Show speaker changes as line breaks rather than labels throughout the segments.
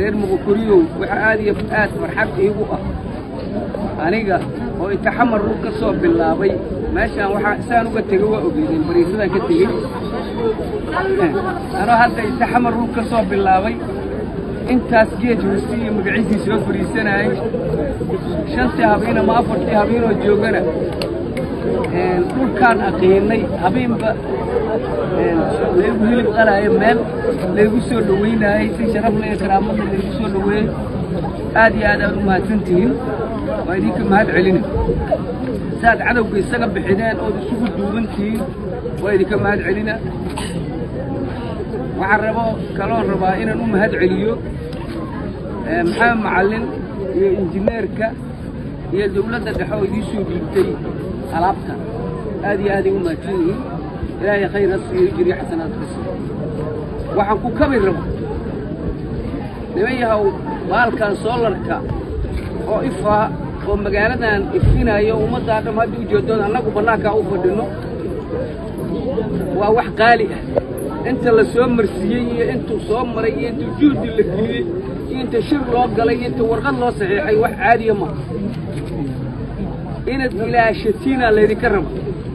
reer muqukuriyow waxa aad iyo aad farxad iigu ah aniga oo intaxamar uu ka soo bilaabay meeshaan waxaa saan uga tegey waa ogeydeen bariisadaan ka tegey anoo hadda intaxamar uu ka soo bilaabay intaas geed hoose iyo magaciisii soo fadhiisanayay shantii habiin ama afartii habiinoo joogana dhulkaan aqiinay habiinba laygu hilib qalaayo meel laygu soo dhowaynaayey si sharafla iyo karaamada laygu soo dhoweeyey aad iyo aad aad u mahadsantihiin waa idinka mahad celina saaad cadowga isaga bixineen ood isugu duubantihiin waa idinka mahad celina waxaan rabo kaloon rabaa inaan u mahad celiyo maxamed macallin iyo injineerka iyo dawladda dhexe oo idiin soo dhiibtay alaabtan aad iyo aaday u mahadsan yihiin ilaahay khayr ha siiyo jiriyo xasanaad ka siiyo waxaan ku kabi rabo niman yahow baalkan soolarka oo ifaa oo magaaladan ifinayo ummaddaa dham hadda u jeedoon annagu bannaankaa u fadhinno waa wax qaali ah inta la soo marsiiyey iyo intuu soo maray iyo intuu juhdi la geliyey iyo inta shir loo galay iyo inta warqad loo saxiixay wax caadiya ma inaad ilaashatiinaa laydinka raba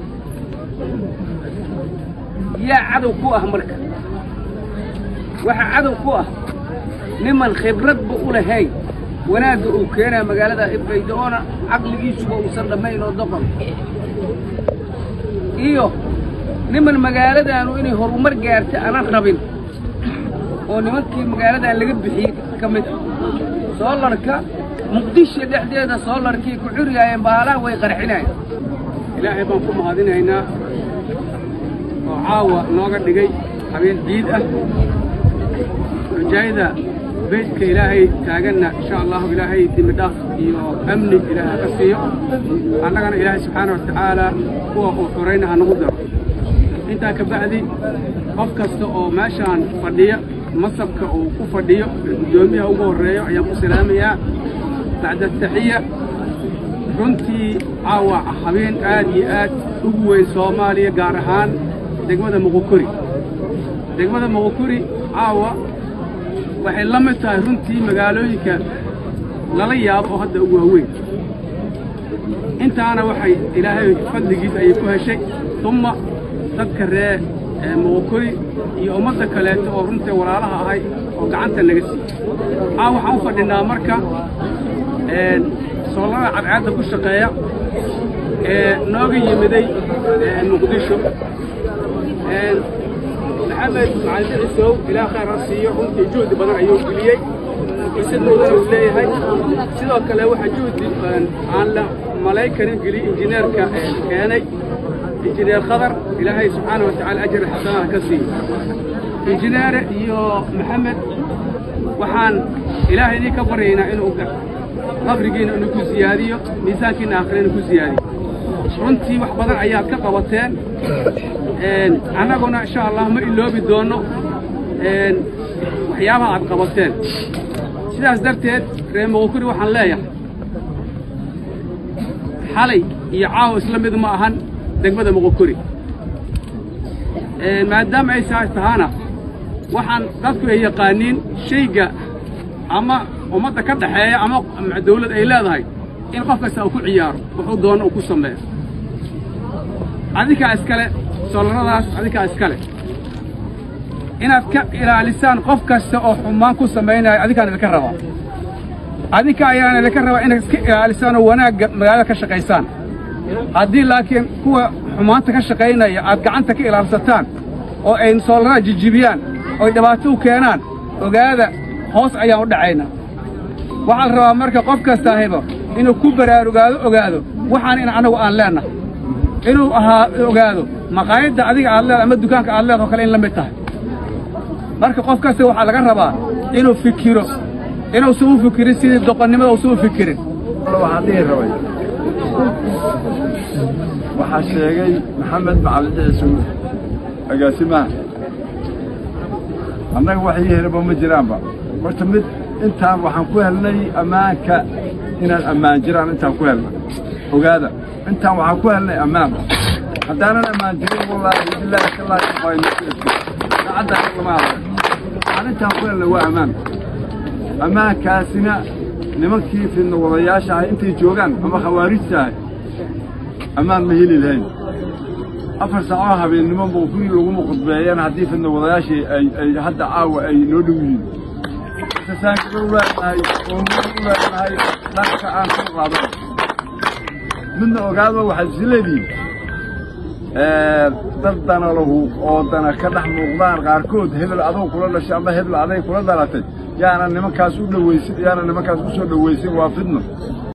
yaa cadow ku ah marka waxa cadow ku ah niman khibradba u lahayn wanaagga uu keenaa magaalada ifayda oona caqligiisuba uusan dhammayn oo doqon iyo niman magaaladaanu inay horumar gaarta aanan rabin oo nimankii magaaladan laga bixiyey ka mid ah soolarka muqdisho dhexdeeda soolarkii ku xuriyaayeen baalaha way qarxinayen ilaahay baan ku mahadinaynaa oo caawa nooga dhigay habeen ciid ah rajaayada beydka ilaahay taaganna insha allahu ilaahay dembi dhaaf iyo amni ilaahay ka siiyo annagana ilaahay subxaana wa tacaala kuwa uu xurayna ha nagu daro intaa ka bacdi qof kasta oo meeshaan fadhiya masabka uu ku fadhiyo guddoomiyaha ugu horreeyo ayaan ku salaamayaa bacda taxiya runtii caawa habeen aad iyo aad ugu weyn soomaaliya gaar ahaan degmada muqukuri degmada muqukuri caawa waxay la mid tahay runtii magaalooyinka lala yaabo oo hadda ugu waaweyn intaana waxay ilaahay fadligiis ayay ku heshay umma dadka ree muqukuri iyo ummadda kaleeto oo runtii walaalaha ahay oo gacanta naga siiyey caawa waxaan u fadhinnaa marka soolada cadceedda ku shaqeeya ee nooga yimiday muqdisho maxamed macalin cisow ilaah khayr ha siiyo runtii juhdi badan ayuu geliyey isadowdana uu leeyahay sidoo kale waxaa juhdi aan la malay karin geliyey injineerka keenay injineer khadar ilaahay subxaana wa tacala ajir xasanaha ka siiyo injineere iyo maxamed waxaan ilaahay idinka baryaynaa inuu qabrigiina inuu ku siyaadiyo miisaankiina aakhirina ku siyaadiyo runtii wax badan ayaad ka qabateen annaguna insha allah ma iloobi doonno waxyaabaha aad qabateen sidaas darteed reer muqukuri waxaan leeyahay xalay iyo caawa isla mid ma ahan degmada muqukuri maadaama ay saas tahaana waxaan dadku ay yaqaaniin shayga ama ummadda ka dhaxeeya ama dawlad ay leedahay in qof kasta uu ku ciyaaro wuxuu doono uu ku sameeyo adinkaa iskale soolaradaas adinkaa iskale inaad ka ilaalisaan qof kasta oo xumaan ku samaynaya adinkaan idinka rabaa adinka ayaan idinka rabaa inaad iska ilaalisaan oo wanaagga magaalada ka shaqaysaan haddii laakiin kuwa xumaanta ka shaqaynaya aad gacanta ka ilaalsataan oo ay soolarada jijibiyaan oy dhibaato u keenaan ogaada hoos ayaan u dhacaynaa waxaa la rabaa marka qof kastaahiba inuu ku baraarugaado ogaado waxaan in annagu aan leennahay inuu ahaa ogaado maqaayadda adiga aad leedahay ama dukaanka aad leedaho kale in la mid tahay marka qof kasta waxaa laga rabaa inuu fikiro inuusan u fikirin sidii doqonnimada uusan u fikirin
waxaan dhihi rabay waxaa sheegay maxamed macalin ciise agaasimaha annaga wax ii helaba ma jiraanba horta mid intaan waxaan ku helnay ammaanka inaan ammaan jiraan intaan ku helnay ogaada intaan waxaan ku helnay ammaanba haddaanan ammaan jirin wallaahi billaahi tallaahi waynu ku esku saacaddaa lama hadlay waxaan intaan ku helnay waa ammaan ammaankaasina nimankii fidna wadayaasha ahay intay joogaan ama khawaarijta ahay ammaan ma heli lahayn afar saacoo habeennimo mawfuri laguma khudbeeyeen haddii fidna wadayaashii ay hadda caawa ay noo dhow yihiin sasaankaga u leenahay oo noo u leenahay dhanka aan soo qaadan midna ogaado waxaad isi leedihiin dad danalahu oo dana ka dhex muuqdaan qaarkood hebel adow kula dhashay ama hebel aday kula dhalatay yaana nimankaas u dhawaysin yaana nimankaas u soo dhawaysin waa fidno